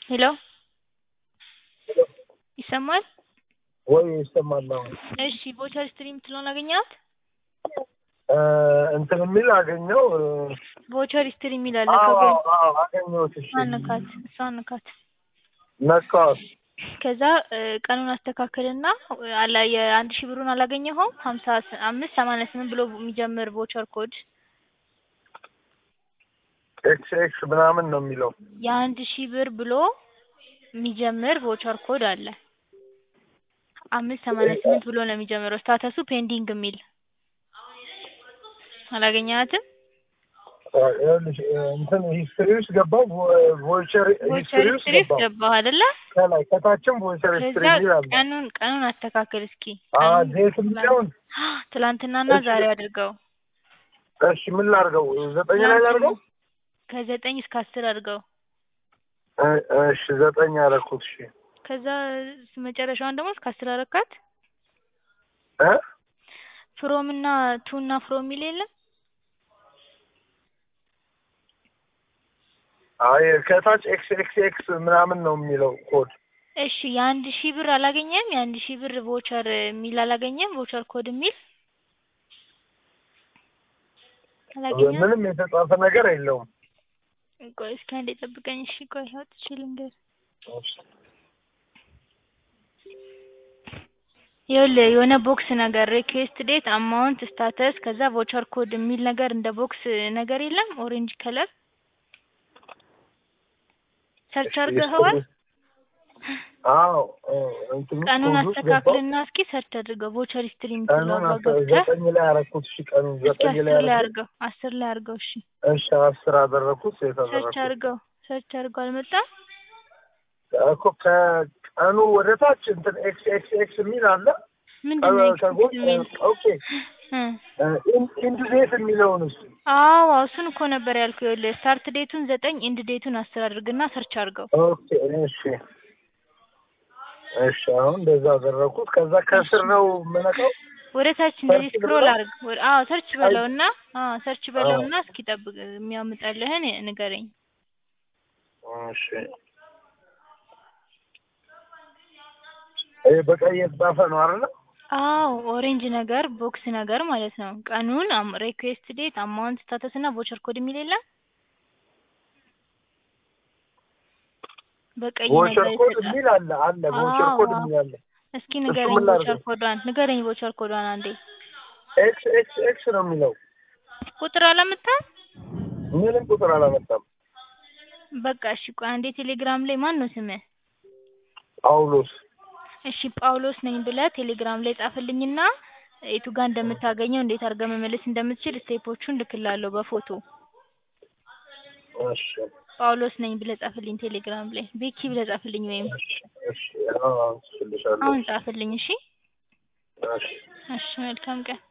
ሄሎ ይሰማል? ወይ ይሰማል አሁን። እሺ ቮቸር ስትሪም የምትለውን አገኘሃት? እ እንትን የሚል አገኘው እ ቮቸር ሂስትሪ የሚል አለ አዎ ከጎን አዎ አዎ አገኘሁት። እሺ እሷን ንካት እሷን ንካት። ነካሁት። ከዛ እ ቀኑን አስተካክልና አላ የአንድ ሺህ ብሩን አላገኘኸውም? ሀምሳ ስ- አምስት ሰማንያ ስምንት ብሎ የሚጀምር ቮቸር ኮድ ኤክስ ኤክስ ምናምን ነው የሚለው። የአንድ ሺህ ብር ብሎ የሚጀምር ቮቸር ኮድ አለ። አምስት ሰማንያ ስምንት ብሎ ነው የሚጀምረው። ስታተሱ ፔንዲንግ የሚል አላገኘሃትም? እ ይኸውልሽ እ እንትን ሂስትሪ ውስጥ ገባው ቮይቸር ቮቸር ሂስትሪ ውስጥ ሂስትሪ ውስጥ ገባው። ገባህ አይደለ? ከላይ ከታችም ቮይቸር ሂስትሪ ከዛ የሚል አለ። ቀኑን ቀኑን አስተካክል እስኪ አ ቀኑን ዴት የሚለውን ትላንትናና እሺ። ዛሬ አድርገው። እሺ ምን ላድርገው? ዘጠኝ ላይ ላድርገው? ከዘጠኝ እስከ አስር አድርገው። እ እሺ ዘጠኝ አደረኩት። እሺ ከዛ መጨረሻዋን ደግሞ እስከ አስር አረካት። እ ፍሮም እና ቱ እና ፍሮም የሚል የለም? አይ ከታች ኤክስ ኤክስ ኤክስ ምናምን ነው የሚለው ኮድ። እሺ የአንድ ሺህ ብር አላገኘም? የአንድ ሺህ ብር ቮቸር የሚል አላገኘም? ቮቸር ኮድ የሚል አላገኘም? ምንም የተጻፈ ነገር የለውም። ቆይ እስኪ አንዴ ጠብቀኝ። እሺ ቆይ አውጥቼ ልንገር። እሺ ይኸውልህ የሆነ ቦክስ ነገር ሪኩዌስት ዴት አማውንት ስታተስ ከዛ ቮቸር ኮድ የሚል ነገር እንደ ቦክስ ነገር የለም? ኦሬንጅ ከለር ሰርች አድርገኸዋል? አዎ እ እንትን ውስጥ ቀኑን ኮድ ውስጥ ገባው። አስተካክልና እስኪ ሰርች አድርገው ቮቸር ሂስትሪ የምትለው ቀኑን ጋር አስራ- ገብተህ ዘጠኝ ላይ አደረኩት። እሺ ቀኑን እስኪ ዘጠኝ ላይ አስር ላይ አደረኩት። አድርገው አስር ላይ አድርገው እሺ እሺ አስር አደረኩት። ሰርች የተደረኩት አድርገው ሰርች አድርገው አልመጣም? እኮ ከቀኑ ወደ ታች እንትን ኤክስ ኤክስ ኤክስ የሚል አለ። ምንድን ነው ኤክስ ከጎን የሚል ኦኬ እ ኢንድ ዴት የሚለውን እሱ አዎ እሱን እኮ ነበር ያልኩህ። ይኸውልህ ስታርት ዴቱን ዘጠኝ ኢንድ ዴቱን አስር አድርግና ሰርች አድርገው። ኦኬ እሺ እሺ አሁን እንደዛ አደረኩት። ከዛ ከስር ነው የምነካው። ወደ ታች እንደዚህ ሰርች ስክሮል ልበለው? አድርግ። ወደ- አዎ ሰርች በለውና አዎ ሰርች በለውና እስኪ ጠብቅ የሚያመጣልህን ንገረኝ። እሺ ይሄ በቀይ የተጻፈ ነው አይደለ? አዎ ኦሬንጅ ነገር ቦክስ ነገር ማለት ነው። ቀኑን ሪኩዌስት ዴት አማውንት ስታተስ እና ቮቸር ኮድ የሚል የለም? በቀይ ቮቸር ነገር ኮድ የተጻፈ የሚል አለ አለ ቮቸር ኮድ አዎ። የሚል አለ። እስኪ ንገረኝ ምን ላድርገው? ቮቸር ኮዷን ንገረኝ ቮቸር ኮዷን አንዴ። ኤክስ ኤክስ ኤክስ ነው የሚለው። ቁጥር አላመጣም? ምንም ቁጥር አላመጣም። በቃ እሺ ቆይ አንዴ ቴሌግራም ላይ ማን ነው ስምህ? ጳውሎስ እሺ ጳውሎስ ነኝ ብለህ ቴሌግራም ላይ ጻፍልኝና የቱ ጋር እንደምታገኘው እንዴት አድርገህ መመለስ እንደምትችል ስቴፖቹን ልክላለሁ በፎቶ። እሺ ጳውሎስ ነኝ ብለህ ጻፍልኝ ቴሌግራም ላይ ቤኪ ብለህ ጻፍልኝ ወይም እሺ እሺ አዎ እልሻለሁ። አሁን ጻፍልኝ እሺ። እሺ እሺ መልካም ቀን።